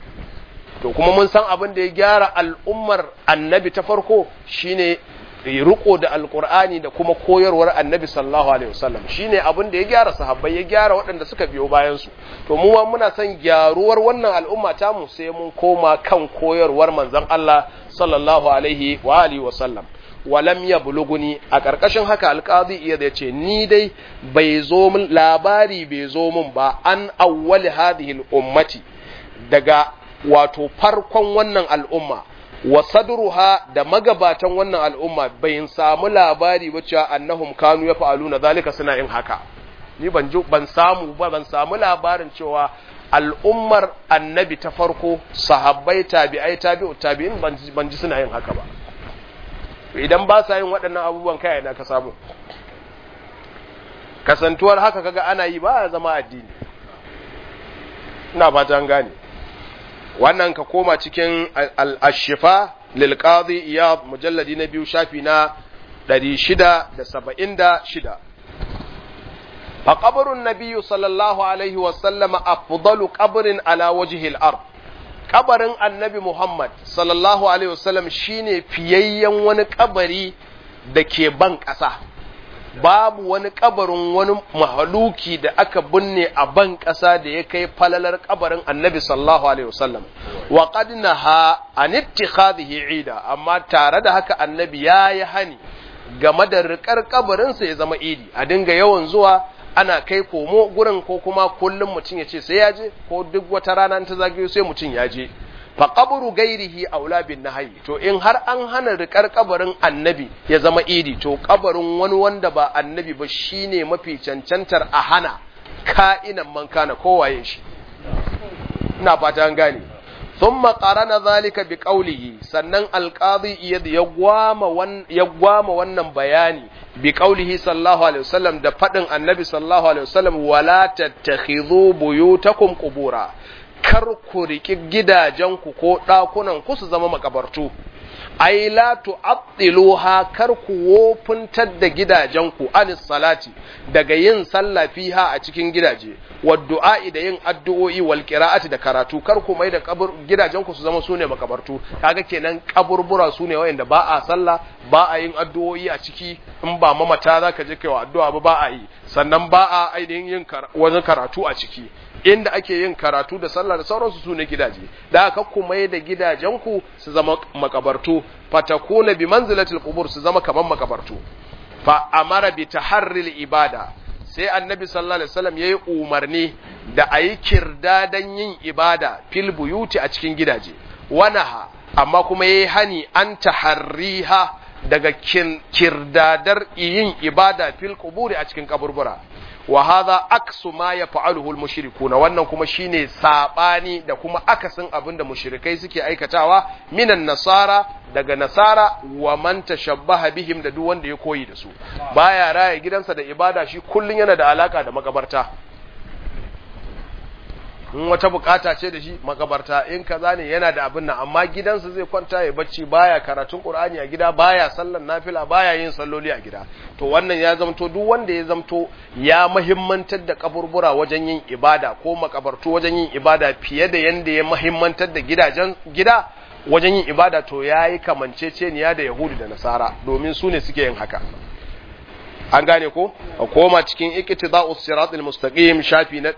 to kuma mun san abin da ya gyara al'ummar annabi ta farko shine riko da alkur'ani da kuma koyarwar annabi sallallahu alaihi wasallam shine abin da ya gyara sahabbai ya gyara waɗanda suka biyo bayan su to mu ma muna son gyaruwar wannan al'umma ta mu sai mun koma kan koyarwar manzon Allah sallallahu alaihi wa alihi wasallam walam ya buluguni a ƙarƙashin haka alƙazi iya da ce ni dai bai zo min labari bai zo min ba an awwali hadhihi ummati daga wato farkon wannan al'umma wa sadruha da magabatan wannan al'umma bai samu labari ba cewa annahum kanu ya fa'aluna zalika suna yin haka ni ban ban samu ba ban samu labarin cewa al'ummar annabi ta farko sahabbai tabi'ai tabi'u tabi'in ban ji suna yin haka ba idan ba sa yin waɗannan abubuwan kai na ka samu kasantuwar haka kaga ana yi ba zama addini ina fata an gane wannan ka koma cikin al-ashifa lil qadi iyad mujalladi na biyu shafi na 676 fa qabrun nabiy sallallahu alaihi wa sallama afdalu qabrin ala wajhi al-ard kabarin annabi Muhammad sallallahu Alaihi wasallam shine fiyayyen wani kabari da ke ban ƙasa, babu wani kabarin wani mahaluki da aka binne a ban ƙasa da ya kai falalar kabarin annabi sallallahu Alaihi wasallam. Wa qadna ha an ittikhadhihi ida amma tare da haka annabi ya yi hani game da riƙar kabarinsa ya zama idi a dinga yawan zuwa ana kai komo gurin ko kuma kullum mutum ya ce sai ya je ko duk wata rana ta zagayo sai mutum ya je fa qabru gairihi aula bin nahyi to in har an hana rikar kabarin annabi ya zama idi to kabarin wani wanda ba annabi ba shine mafi cancantar a hana ka'inan man kana kowaye shi ina fata an gane thumma qarana zalika bi qawlihi sannan alqadi ya gwama ya gwama wannan bayani bi qaulihi sallallahu alaihi wasallam da fadin annabi sallallahu alaihi wasallam wala tattakhidhu buyutakum qubura kar ku riki gidajenku ko dakunan ku su zama makabartu ai la tu'attiluha kar ku wofuntar da gidajenku anis salati daga yin sallah fiha a cikin gidaje wa du'a'i da yin addu'o'i wal qira'ati da karatu kar ku mai da kabur gidajenku su zama sune makabartu kaga kenan kaburbura sune wayanda ba a sallah ba a yin addu'o'i a ciki in ba mamata zaka je kai wa addu'a ba ba a yi sannan ba a ainihin yin wani karatu a ciki inda ake yin karatu da sallah da sauransu su ne gidaje da aka kuma da gidajenku su zama makabartu fatakuna bi manzilatil qubur su zama kaman makabartu fa amara bi taharril ibada sai annabi sallallahu alaihi wasallam yayi umarni da ayi kirdadan yin ibada fil buyuti a cikin gidaje wanaha amma kuma yayi hani an taharriha daga kirdadar yin ibada fil quburi a cikin kaburbura wa hadha aksu ma yaf'aluhu al-mushrikuna wannan kuma shine sabani da kuma akasin abin da mushrikai suke aikatawa minan nasara daga nasara wa man tashabbaha bihim da duk wanda ya koyi da su baya raya gidansa da ibada shi kullun yana da alaka da makabarta in wata bukata ce da shi makabarta in kaza ne yana da abin nan amma gidansa zai kwanta ya bacci baya karatun qur'ani a gida baya sallan nafila baya yin salloli a gida to wannan ya zamto duk wanda ya zamto ya muhimmantar da kaburbura wajen yin ibada ko makabartu wajen yin ibada fiye da yanda ya muhimmantar da gidajen gida wajen yin ibada to yayi kamanceceniya da yahudu da nasara domin su ne suke yin haka an gane ko a koma cikin iqtida'us siratal mustaqim shafi na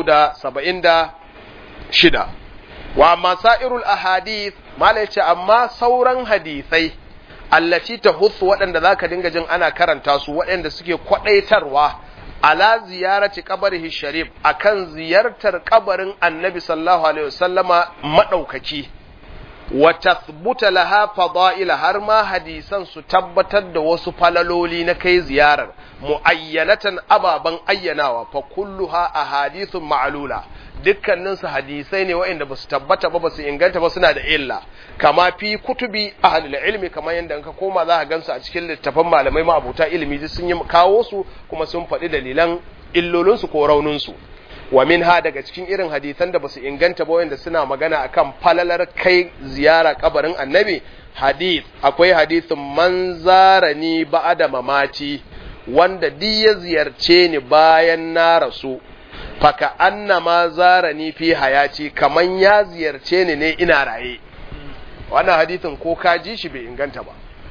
276 wa amma sa'irul ahadith mala yace amma sauran hadisai allati tahussu waɗanda zaka dinga jin ana karanta su waɗanda suke kwadaitarwa ala ziyarati qabrihi sharif akan ziyartar kabarin annabi sallallahu alaihi wasallama madaukaki wa tathbuta laha fada'ila har ma hadisan su tabbatar da wasu falaloli na kai ziyarar muayyanatan ababan ayyanawa fa kulluha ahadithun ma'lula dukkanin su hadisai ne waɗanda basu tabbata ba basu inganta ba suna da illa kama fi kutubi ahlul ilmi kamar yadda ka koma za ka gansu a cikin littafan malamai ma'abuta ilimi sun yi kawo su kuma sun faɗi dalilan illolinsu ko rauninsu wa minha daga cikin irin hadisan da basu inganta ba wanda suna magana akan falalar kai ziyara kabarin annabi hadith akwai hadithin man zarani ba'da mamati wanda duk ya ziyarce ni bayan na rasu faka annama zarani fi hayati kaman ya ziyarce ni ne ina raye wannan hadithin ko ka ji shi bai inganta ba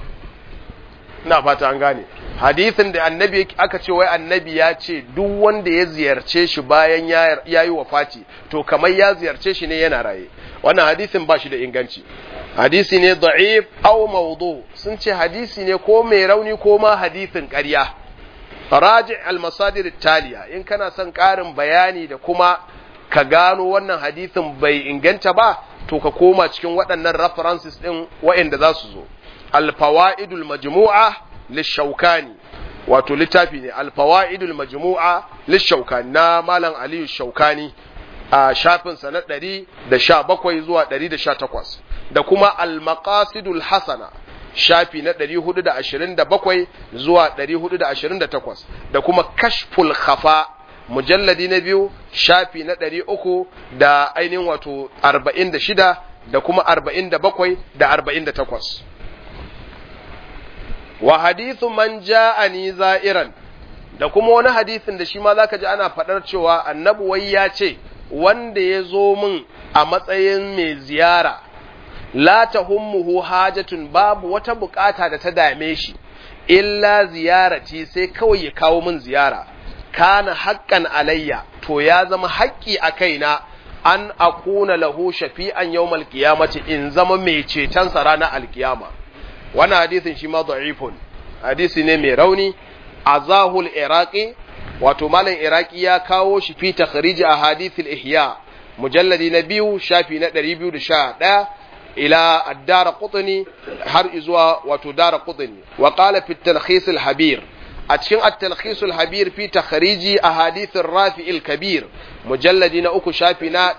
ina fata an gane hadithin da annabi aka ce wai annabi ya ce duk wanda ya ziyarce shi bayan ya yi wafati to kamar ya ziyarce shi ne yana raye wannan hadithin ba shi da inganci hadisi ne da'if aw mawdu sun ce hadisi ne ko mai rauni ko ma hadithin ƙarya raji al-masadir taliya in kana son ƙarin bayani da kuma ka gano wannan hadithin bai inganta ba to ka koma cikin waɗannan references ɗin waɗanda za su zo al-fawaidul majmu'a lishaukani wato littafi ne alfawa'idul majmu'a lishaukani na malam aliyu shaukani a shafinsa na 117 zuwa 118 da kuma almaqasidul hasana shafi na 427 zuwa 428 da kuma kashful khafa mujalladi na biyu shafi na 300 da ainihin wato 46 da kuma 47 da 48 wa hadithu man ja'ani za'iran da kuma wani hadithin da shi ma zaka ji ana faɗar cewa annabi wai ya ce wanda ya zo min a matsayin mai ziyara la tahummuhu hajatun babu wata bukata da ta dame shi illa ziyarati sai kawai ya kawo min ziyara kana haqqan alayya to ya zama haƙƙi a kaina an akuna lahu shafi'an yawmal qiyamati in zama mai cetonsa ranar alkiyama wannan hadisin shi ma da'ifun hadisi ne mai rauni azahul iraqi wato malam iraqi ya kawo shi fi takhrij ahadithil ihya mujalladi na biyu shafi na 211 ila ad-dar qutni har izuwa wato dar qutni wa qala fi at-talkhis al-habir a cikin at-talkhis al-habir fi takhrij ahadith ar-rafi al-kabir mujalladi na uku shafi na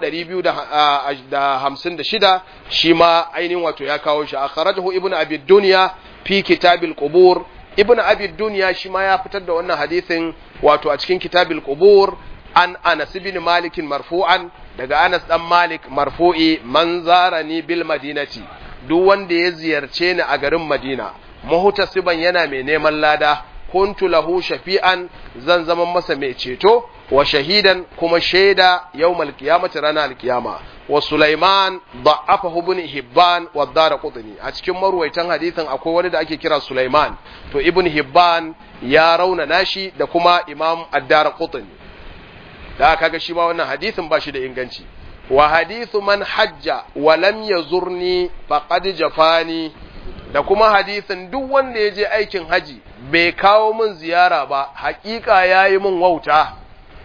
256 shi ma ainihin wato ya kawo shi akhrajahu ibnu abi dunya fi kitabil qubur ibnu abi dunya shi ma ya fitar da wannan hadisin wato a cikin kitabil qubur an anas ibn malik marfu'an daga anas dan malik marfu'i man zarani bil madinati duk wanda ya ziyarce ni a garin Madina muhtasiban yana mai neman lada kuntu lahu shafi'an zan zama masa mai ceto wa shahidan kuma shaida yawmal qiyamati ranar alkiyama wa Sulaiman da'afahu ibn Hibban wa Daraqutni a cikin marwaitan hadisin akwai wani da ake kira Sulaiman to ibn Hibban ya rauna nashi da kuma Imam Ad-Daraqutni da kaga shi ma wannan hadisin ba shi da inganci wa hadithu man hajja wa lam yazurni faqad jafani da kuma hadisin duk wanda ya je aikin haji bai kawo min ziyara ba hakika yayi min wauta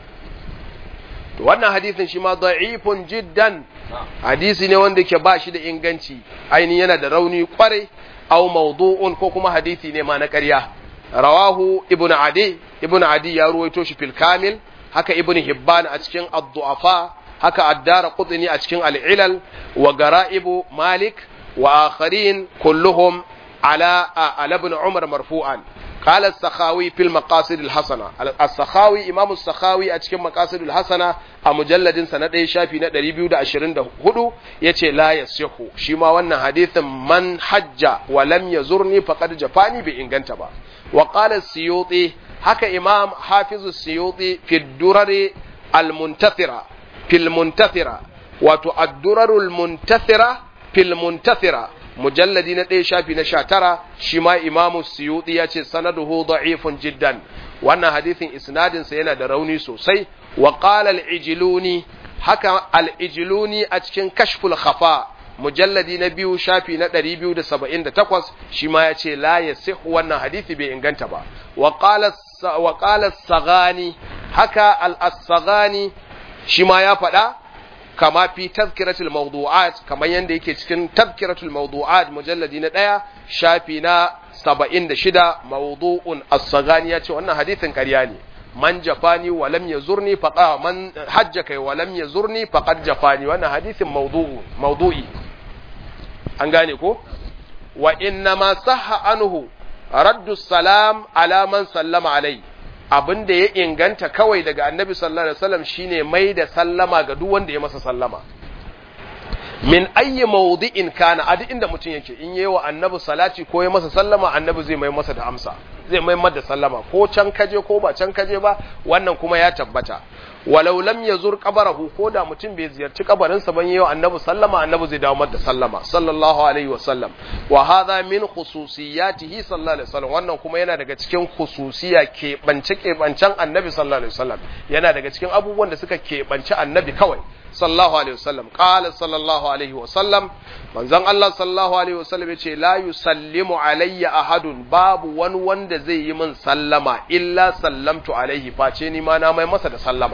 to wannan hadisin shi ma da'ifun jiddan hadisi ne wanda yake ba shi da inganci ainihin yana da rauni kwarai aw mawdu'un ko kuma hadisi ne ma na ƙarya rawahu ibnu adi ibnu adi ya ruwaito shi fil kamil haka ibnu hibban a cikin ad-du'afa haka addara qutni a cikin al-ilal wa gara'ibu malik wa akharin kulluhum ala ala ibn umar marfu'an قال السخاوي في المقاصد الحسنة السخاوي إمام السخاوي أتكلم مقاصد الحسنة مجلد سنة شافي ندري بيود أشرين ده هدو يتي لا يصح شما وانا حديث من حج ولم يزرني فقد جفاني بإنغانتبا وقال السيوطي هكا إمام حافظ السيوطي في الدرر المنتثرة في المنتثرة وتو الدرر المنتثرة في المنتثرة mujalladi na ɗaya shafi na sha tara shi ma imamu suyuti ya ce sanaduhu da'ifun jiddan wannan hadisin isnadinsa yana da rauni sosai wa qala al-ijluni haka al-ijluni a cikin kashful khafa mujalladi na biyu shafi na 278 shi ma ya ce la yasihu wannan hadisi bai inganta ba wa qala wa qala sagani haka al-sagani shi ma ya faɗa kama fi tazkiratul mawdu'at kamar yanda yake cikin tazkiratul mawdu'at mujalladi na ɗaya shafi na saba'in da shida mawdu'un as-sagani ya ce wannan hadisin ƙarya ne man jafani wa lam yazurni faqa man hajja kai wa lam yazurni faqad jafani wannan hadisin mawdu'u mawdu'i an gane ko wa inna ma sahha anhu raddu salam ala man sallama alai abin da ya inganta kawai daga annabi sallallahu alaihi wasallam shine mai da sallama ga duk wanda ya masa sallama min ayyi mawdi'in kana a duk inda mutum yake in yayi wa annabi salati ko ya masa sallama annabi zai mai masa da amsa zai mai masa da sallama ko can kaje ko ba can kaje ba wannan kuma ya tabbata walau lam yazur qabarahu ko da mutum bai ziyarci kabarin sa ban yayi wa annabi sallama annabi zai dawo masa da sallama sallallahu alaihi wasallam wa hadha min khususiyatihi sallallahu alaihi wasallam wannan kuma yana daga cikin khususiya ke bance ke bancen annabi sallallahu alaihi wasallam yana daga cikin abubuwan da suka ke bance annabi kawai sallallahu alaihi wasallam qala sallallahu alaihi wasallam manzon Allah sallallahu alaihi wasallam yace la yusallimu alayya ahadun babu wani wanda zai yi min sallama illa sallamtu alaihi face ni ma na mai masa da sallama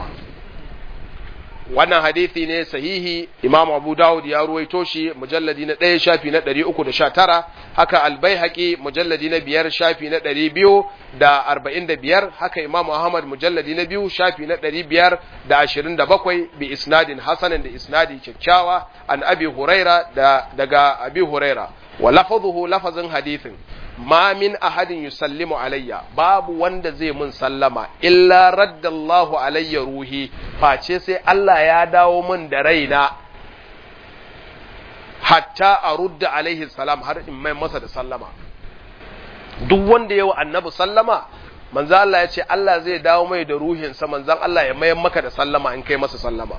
wannan hadisi ne sahihi Imam Abu Dawud ya ruwaito shi mujalladi na ɗaya shafi na ɗari uku da sha tara haka Albaihaqi mujalladi na biyar shafi na ɗari biyu da arba'in da biyar haka Imam Ahmad mujalladi na biyu shafi na ɗari biyar da ashirin da bakwai bi isnadin hasanin da isnadi kyakkyawa an Abi Huraira da daga Abi Huraira wa lafadhuhu lafazin hadisin ma min ahadin yusallimu alayya babu wanda zai mun sallama illa raddallahu alayya ruhi face sai Allah ya dawo mun da raina hatta a rudda alaihi salam har in mai masa da sallama duk wanda yawa annabi sallama manzo Allah ya ce Allah zai dawo mai da ruhinsa manzon Allah ya mayar maka da sallama in kai masa sallama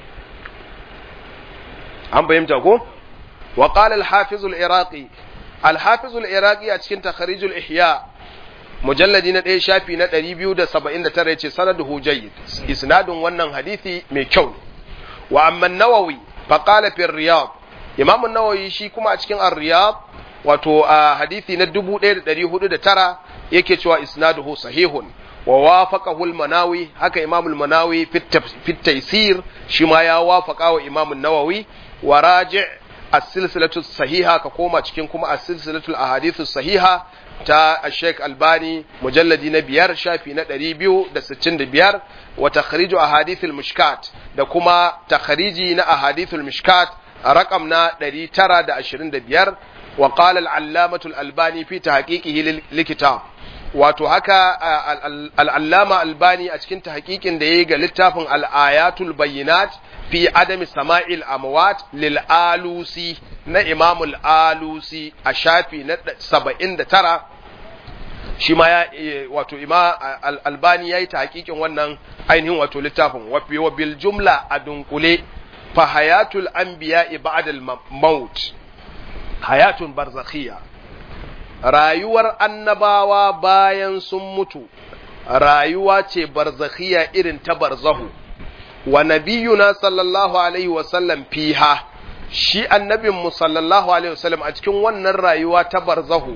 an fahimta ko wa qala al-hafiz al-iraqi الحافظ العراقي a cikin takharijul ihya mujalladi na ɗaya shafi na 279 yace sanaduhu jayyid isnadun wannan hadisi mai kyau ne wa amma nawawi fa qala fi riyad imam an-nawawi shi kuma a cikin ar-riyad wato a hadisi na 1409 yake cewa isnaduhu sahihun wa wafaqahu al-manawi haka imam al-manawi fi taysir shi ma ya wafaqa wa imam an-nawawi wa raji' as-silsilatu sahiha ka koma cikin kuma as-silsilatu ahadithu sahiha ta Sheikh Albani mujalladi na biyar shafi na ɗari biyu da sittin da biyar wa takhriju ahadithul mishkat da kuma takhriji na ahadithul mishkat a rakam na ɗari tara da ashirin da biyar wa qala al-allamatu al-albani fi tahqiqihi likitab wato haka al'allama albani a cikin tahqiqin da ya yi ga littafin al'ayatul bayyinat fi adami sama'il amwat lil alusi na imamul alusi a shafi na saba'in da tara shi ma ya wato ima albani ya yi tahqiqin wannan ainihin wato littafin wa bil jumla a dunkule fa hayatul anbiya ba'da al maut hayatun barzakhiyya rayuwar annabawa bayan sun mutu rayuwa ce barzakhiya irin ta barzahu wa nabiyuna sallallahu alaihi wasallam fiha shi annabinmu sallallahu alaihi wasallam a cikin wannan rayuwa ta barzahu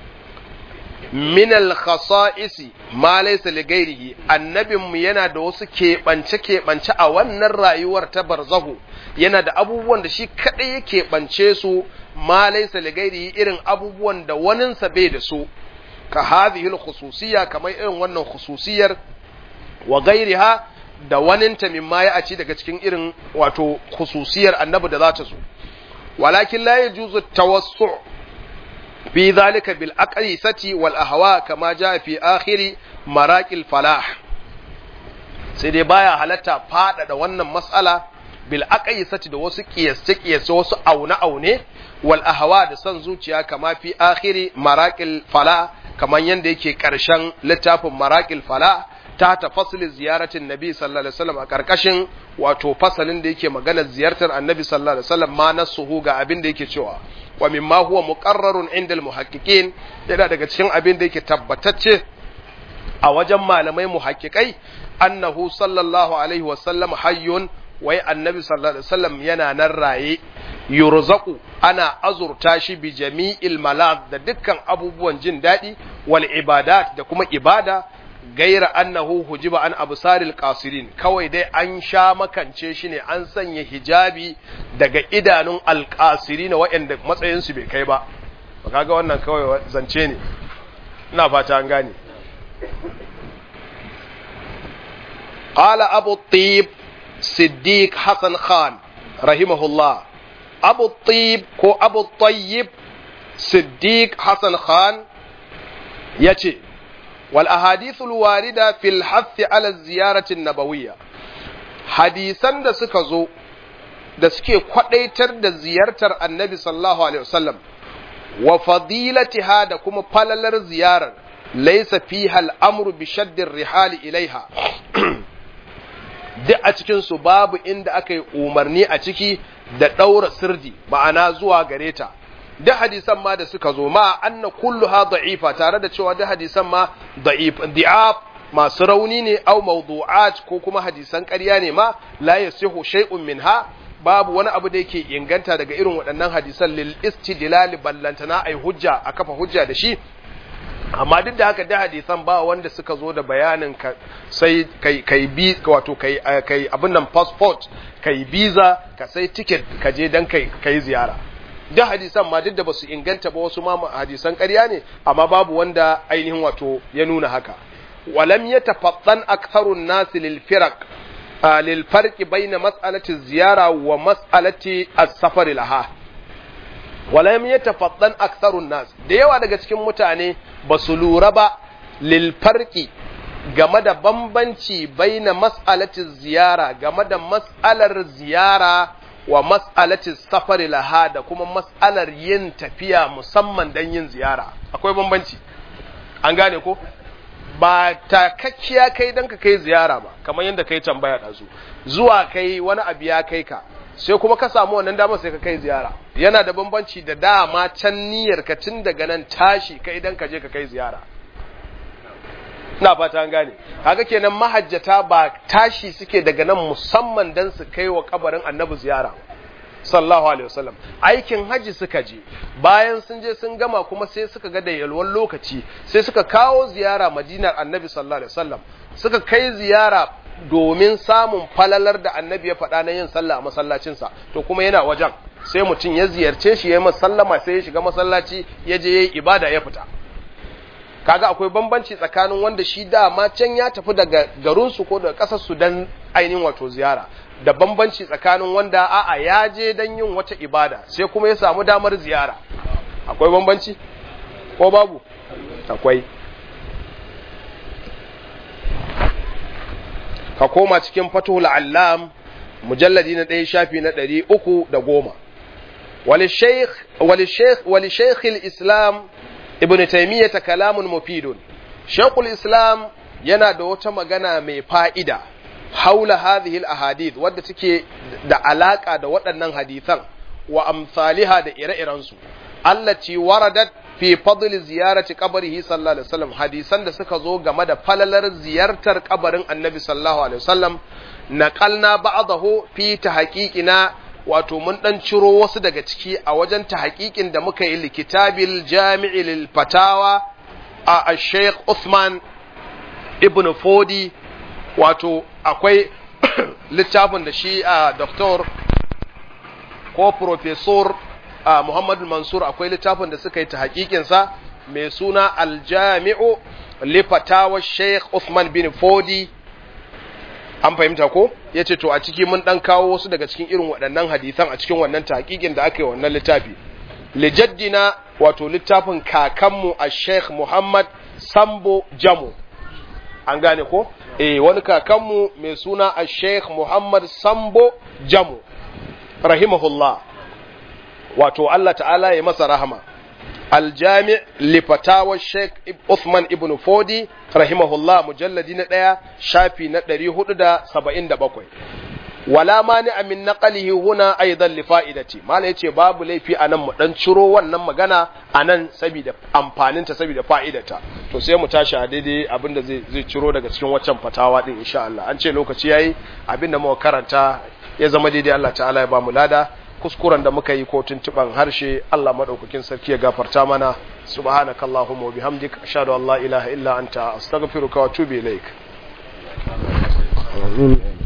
min al-khasa'isi ma laysa li ghairihi annabinmu yana da wasu keɓance keɓance a wannan rayuwar ta barzahu yana da abubuwan da shi kadai ya keɓance su ma laysa li ghairihi irin abubuwan da waninsa bai da su ka hadhihi al-khususiyya kamar irin wannan khususiyar wa ghairiha da waninta mimma ya aci daga cikin irin wato khususiyar annabi da za ta zo walakin la yajuzu tawassu fi zalika bil aqisati wal ahwa kama jaa fi akhiri maraqil falah sai dai baya halatta fada wannan mas'ala bil aqisati da wasu kiyasce kiyasce wasu aune aune wal ahwa da son zuciya kama fi akhiri maraqil falah kaman yanda yake karshen littafin maraqil falah ta ta fasalin ziyaratin nabi sallallahu alaihi wasallam a karkashin wato fasalin da yake maganar ziyartar annabi sallallahu alaihi wasallam ma nasuhu ga abin da yake cewa wa mimma huwa muqarrarun inda almuhaqqiqin yana daga cikin abin da yake tabbatacce a wajen malamai muhaqqiqai annahu sallallahu alaihi wasallam hayyun wai annabi sallallahu alaihi wasallam yana nan raye yurzaqu ana azurta shi bi jami'il malad da dukkan abubuwan jin daɗi wal ibadat da kuma ibada gaira annahu hujiba an absaril qasirin kawai dai an sha makance shi ne an sanya hijabi daga idanun alqasirin waɗanda matsayin su bai kai ba kaga wannan kawai zance ne ina fata an gane qala abu tib siddiq hasan khan rahimahullah abu tib ko abu tayyib siddiq hasan khan yace والأحاديث الواردة في الحث على الزيارة النبوية hadisan da suka zo da suke kwadaitar da ziyartar annabi sallallahu alaihi wasallam wa fadilatiha da kuma falalar ziyarar laysa fiha al'amru bi shaddir rihali ilaiha duk a cikin su babu inda aka yi umarni a ciki da ɗaura sirdi ma'ana zuwa gare ta da hadisan ma da suka zo ma anna kulluha da'ifa tare da cewa da hadisan ma da'if di'af masu rauni ne au mawdu'at ko kuma hadisan ƙarya ne ma la yasihu shay'un minha babu wani abu da yake inganta daga irin waɗannan hadisan lil istidlal ballantana ai hujja a kafa hujja da shi amma duk da haka da hadisan ba wanda suka zo da bayanin ka sai kai kai bi wato kai kai abin nan passport kai visa ka sai ticket ka je dan kai kai ziyara da hadisan ma duk da basu inganta ba wasu ma hadisan ƙarya ne amma babu wanda ainihin wato ya nuna haka walam yatafattan aktharun nas lil firaq lil farqi bayna mas'alati ziyara wa mas'alati as-safar laha walam yatafattan aktharun nas da yawa daga cikin mutane basu lura ba lil farqi game da bambanci baina mas'alati ziyara game da mas'alar ziyara wa mas'alatin safari laha da kuma mas'alar yin tafiya musamman don yin ziyara akwai bambanci an gane ko ba takakkiya kai don ka kai ziyara ba kamar yadda kai tambaya ɗazu zuwa kai wani abu ya kai ka sai kuma ka samu wannan damar sai ka kai ziyara yana da bambanci da dama can niyyar ka tun daga nan tashi kai don ka je ka kai ziyara ina fata an gane kaga kenan mahajjata ba tashi suke daga nan musamman dan su kai wa kabarin annabi ziyara sallallahu alaihi wasallam aikin haji suka je bayan sun je sun gama kuma sai suka ga da yalwan lokaci sai suka kawo ziyara madinar annabi sallallahu alaihi wasallam suka kai ziyara domin samun falalar da annabi ya faɗa na yin sallah a masallacinsa to kuma yana wajen sai mutum ya ziyarce shi ya yi sallama sai ya shiga masallaci ya je ya yi ibada ya fita kaga akwai bambanci tsakanin wanda shi dama can ya tafi daga garinsu ko daga ƙasarsu don ainihin wato ziyara da bambanci tsakanin wanda a'a ya je don yin wata ibada sai kuma ya samu damar ziyara akwai bambanci ko babu akwai ka koma cikin fatuhul allam mujalladi na ɗaya shafi na ɗari uku da goma ولشيخ الإسلام ابن تيمية كلام مفيد شيخ الإسلام yana da wata magana mai fa'ida haula hadhihi ahadith wadda take da alaka da waɗannan hadithan wa amsaliha da ire-irensu allati waradat fi fadl ziyarati qabrihi sallallahu alaihi wasallam hadisan da suka zo game da falalar ziyartar kabarin annabi sallallahu alaihi wasallam naqalna ba'dahu fi tahqiqina wato mun dan ciro wasu daga ciki a wajen tahqiqin da muka yi likitabil jami'i lil fatawa a Sheikh Uthman ibn Fodi wato akwai littafin da shi a Dr. ko Professor Muhammadu Mansur akwai littafin da suka yi tahqiqin sa mai suna Al-Jami'u li fatawa Sheikh Uthman bin Fodi an fahimta ko ya ce to a ciki mun dan kawo wasu daga cikin irin waɗannan hadisan a cikin wannan tahqiqin da aka yi wannan littafi lijaddina wato littafin kakanmu a sheikh muhammad sambo jamo an gane ko eh wani kakanmu mai suna a sheikh muhammad sambo jamo rahimahullah wato allah ta'ala ya masa rahama aljami lifatawa sheikh Uthman ibn Fodi rahimahullah mujalladi na ɗaya shafi na ɗari hudu da saba'in da bakwai. Wala mani amin naqalihi huna aidan li fa'idati mala yace babu laifi a nan mu dan ciro wannan magana a nan saboda amfanin ta saboda fa'idata to sai mu tashi a daidai abinda zai zai ciro daga cikin waccan fatawa din insha Allah an ce lokaci yayi abinda muka karanta ya zama daidai Allah ta'ala ya ba mu lada kuskuren da muka yi ko tuntuban harshe Allah madaukakin sarki ya gafarta mana subhanakallahumma wa bihamdik ashhadu an la ilaha illa anta astaghfiruka wa atubu ilaik